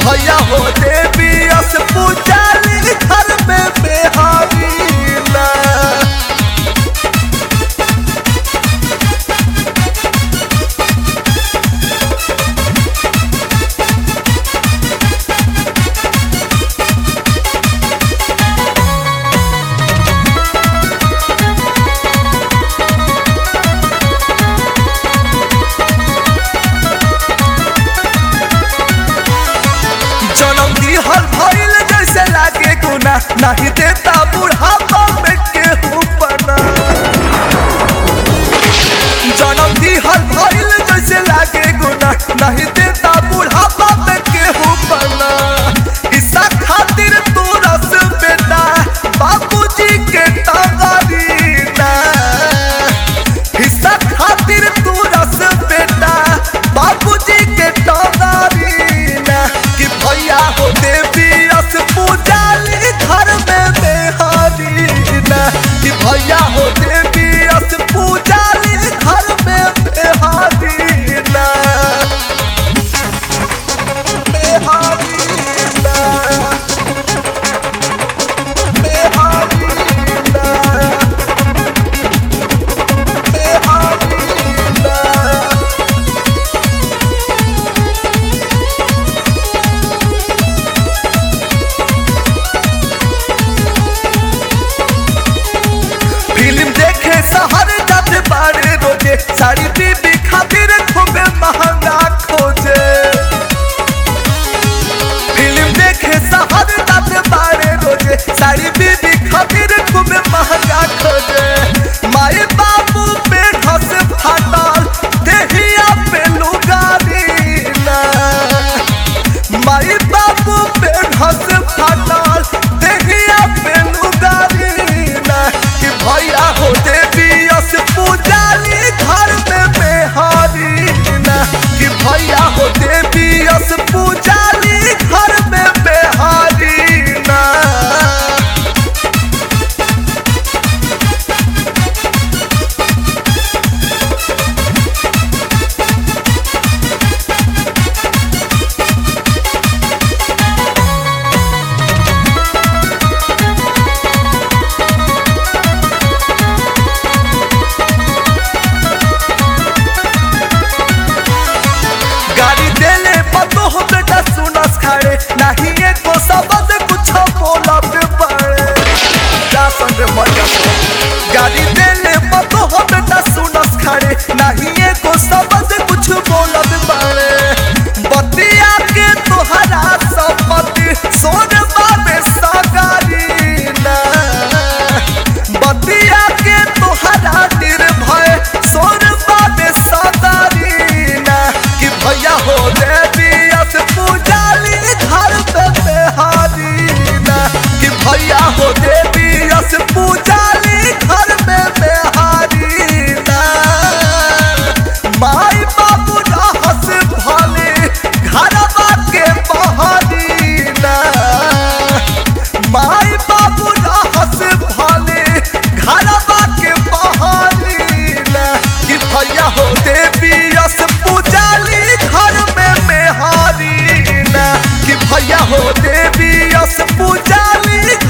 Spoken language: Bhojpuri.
भैया हो देवी अस पूजाली घर में बेहारी ना जनम दिहल भइल जैसे लागे गुना नहीं देता बुढ़ापा में केहू पना जनम दिहल भइल जैसे लागे गुना नहीं देता बुढ़ापा में केहू पना ईसा खातिर तू रस बेटा बाबूजी के टंगारी ना हिस्सा खातिर तू रस बेटा बाबूजी के टंगारी ना कि भैया हो देवी रस पूजाली घर में बेहारी ना कि भैया हो देवी रस पूजाली घर में बेहारी ना बेहारी ना बेहारी ना बेहारी ना फिल्म देखे शहर जाते बारे रोजे साड़ी बीबी खातिर खूबे महंगा खोजे फिल्म देखे शहर जाते बारे रोजे साड़ी बीबी खातिर खूबे महंगा खोजे माए बाबू पे घस फाटल देहिया पे लुगारी ना माई बाबू पे घस फाटल देहिया पे लुगारी ना कि भैया हो देवी अस पूजाली घर में बेहारी ना कि भैया हो देवी अस पूजाली घर में बेहारी ना गाड़ी देले पतो हो बेटा सुनस खाड़े नहीं एको शब्द कुछ बोलब पड़े जा संग मजा गाड़ी देले पतो हो बेटा सुनस खाड़े नहीं एको शब्द कुछ बोलब पड़े बतिया के तोहरा संपत्ति सोन बाबे सगारी ना बतिया के तोहरा निर्भय सोन बाबे सगारी ना कि भैया हो देवी अस पूजाली घर पे बेहारी ना कि भैया हो देवी अस पूजाली घर में बेहारी ना माई बाबू रहस भले घरवा के बहारी ना माई बाबू रहस भले घरवा के बहारी ना कि भैया हो देवी अस पूजाली घर में मेहारी ना कि भैया हो देवी अस पूजाली